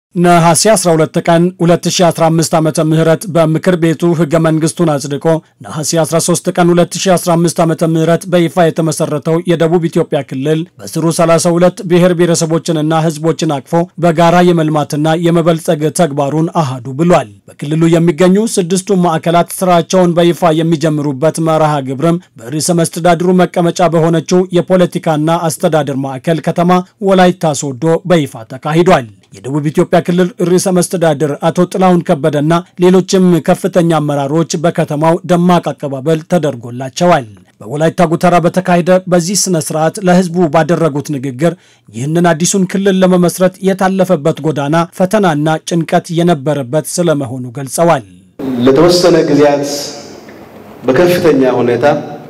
ነሐሴ 12 ቀን 2015 ዓ ም በምክር ቤቱ ህገ መንግስቱን አጽድቆ ነሐሴ 13 ቀን 2015 ዓ ም በይፋ የተመሰረተው የደቡብ ኢትዮጵያ ክልል በስሩ 32 ብሔር ብሔረሰቦችንና ህዝቦችን አቅፎ በጋራ የመልማትና የመበልጸግ ተግባሩን አሃዱ ብሏል። በክልሉ የሚገኙ ስድስቱ ማዕከላት ስራቸውን በይፋ የሚጀምሩበት መርሃ ግብርም በርዕሰ መስተዳድሩ መቀመጫ በሆነችው የፖለቲካና አስተዳደር ማዕከል ከተማ ወላይታ ሶዶ በይፋ ተካሂዷል። የደቡብ ኢትዮጵያ ክልል ርዕሰ መስተዳድር አቶ ጥላሁን ከበደና ሌሎችም ከፍተኛ አመራሮች በከተማው ደማቅ አቀባበል ተደርጎላቸዋል። በወላይታ ጉተራ በተካሄደ በዚህ ስነ ስርዓት ለህዝቡ ባደረጉት ንግግር ይህንን አዲሱን ክልል ለመመስረት የታለፈበት ጎዳና ፈተናና ጭንቀት የነበረበት ስለመሆኑ ገልጸዋል። ለተወሰነ ጊዜያት በከፍተኛ ሁኔታ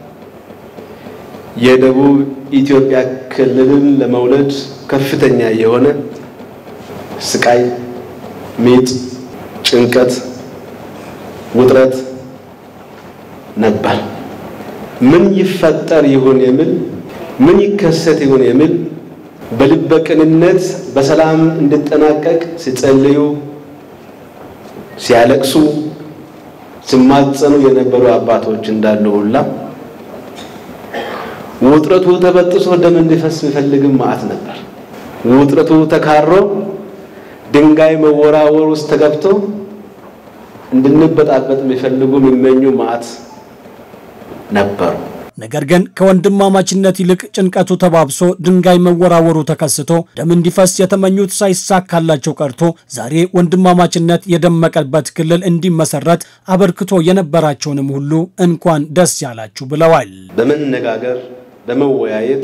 የደቡብ ኢትዮጵያ ክልልን ለመውለድ ከፍተኛ የሆነ ስቃይ፣ ሚጥ፣ ጭንቀት፣ ውጥረት ነበር። ምን ይፈጠር ይሁን የሚል ምን ይከሰት ይሁን የሚል በልበ ቅንነት በሰላም እንዲጠናቀቅ ሲጸልዩ፣ ሲያለቅሱ፣ ሲማጸኑ የነበሩ አባቶች እንዳሉ ሁላ ውጥረቱ ተበጥሶ ደም እንዲፈስ የሚፈልግም መዓት ነበር። ውጥረቱ ተካሮ ድንጋይ መወራወር ውስጥ ተገብቶ እንድንበጣበጥ የሚፈልጉ የሚመኙ መዓት ነበሩ። ነገር ግን ከወንድማማችነት ይልቅ ጭንቀቱ ተባብሶ ድንጋይ መወራወሩ ተከስቶ ደም እንዲፈስ የተመኙት ሳይሳካላቸው ቀርቶ ዛሬ ወንድማማችነት የደመቀበት ክልል እንዲመሰረት አበርክቶ የነበራቸውንም ሁሉ እንኳን ደስ ያላችሁ ብለዋል። በመነጋገር በመወያየት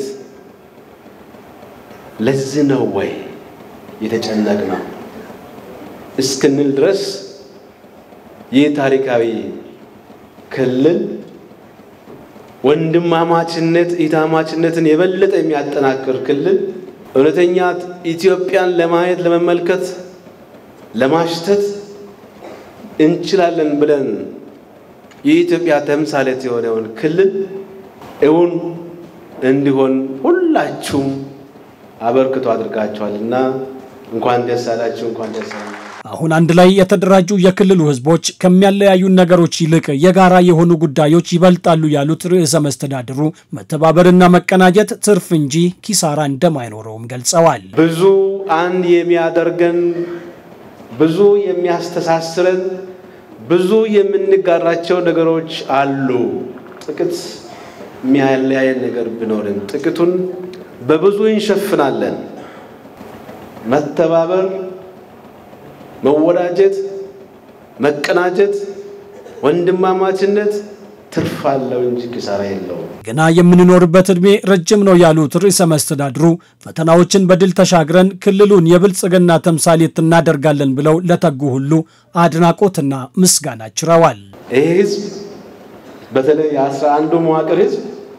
ለዚህ ነው ወይ የተጨነቅ ነው እስክንል ድረስ ይህ ታሪካዊ ክልል ወንድማማችነት ኢታማችነትን የበለጠ የሚያጠናክር ክልል እውነተኛ ኢትዮጵያን ለማየት ለመመልከት፣ ለማሽተት እንችላለን ብለን የኢትዮጵያ ተምሳሌት የሆነውን ክልል እውን እንዲሆን ሁላችሁም አበርክቶ አድርጋችኋልና እንኳን ደስ አላችሁ፣ እንኳን ደስ አላችሁ። አሁን አንድ ላይ የተደራጁ የክልሉ ህዝቦች ከሚያለያዩን ነገሮች ይልቅ የጋራ የሆኑ ጉዳዮች ይበልጣሉ ያሉት ርዕሰ መስተዳድሩ መተባበርና መቀናጀት ትርፍ እንጂ ኪሳራ እንደማይኖረውም ገልጸዋል። ብዙ አንድ የሚያደርገን ብዙ የሚያስተሳስረን ብዙ የምንጋራቸው ነገሮች አሉ። ጥቂት የሚያለያየን ነገር ቢኖርም ጥቂቱን በብዙ እንሸፍናለን። መተባበር መወዳጀት፣ መቀናጀት፣ ወንድማማችነት ትርፍ አለው እንጂ ኪሳራ የለውም። ገና የምንኖርበት ዕድሜ ረጅም ነው ያሉት ርዕሰ መስተዳድሩ ፈተናዎችን በድል ተሻግረን ክልሉን የብልጽግና ተምሳሌት እናደርጋለን ብለው ለተጉ ሁሉ አድናቆትና ምስጋና ችረዋል። ይህ ህዝብ በተለይ የአስራ አንዱ መዋቅር ህዝብ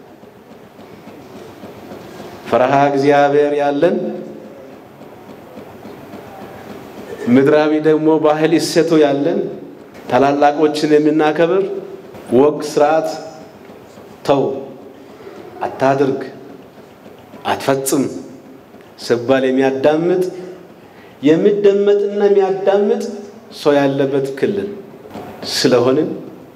ፈረሃ እግዚአብሔር ያለን ምድራዊ ደግሞ ባህል እሴቱ ያለን ታላላቆችን የምናከብር ወግ ስርዓት ተው፣ አታድርግ፣ አትፈጽም ስባል የሚያዳምጥ የሚደመጥና የሚያዳምጥ ሰው ያለበት ክልል ስለሆንን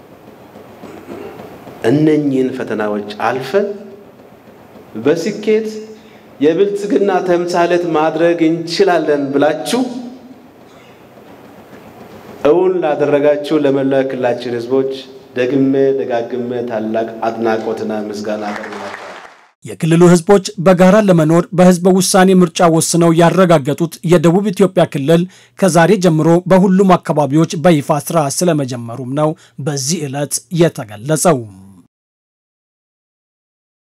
እነኚህን ፈተናዎች አልፈን በስኬት የብልጽግና ተምሳሌት ማድረግ እንችላለን ብላችሁ እውን ላደረጋችሁ ለመላው ክልላችን ህዝቦች ደግሜ ደጋግሜ ታላቅ አድናቆትና ምስጋና አቀርባለሁ። የክልሉ ህዝቦች በጋራ ለመኖር በህዝበ ውሳኔ ምርጫ ወስነው ያረጋገጡት የደቡብ ኢትዮጵያ ክልል ከዛሬ ጀምሮ በሁሉም አካባቢዎች በይፋ ስራ ስለመጀመሩም ነው በዚህ ዕለት የተገለጸው።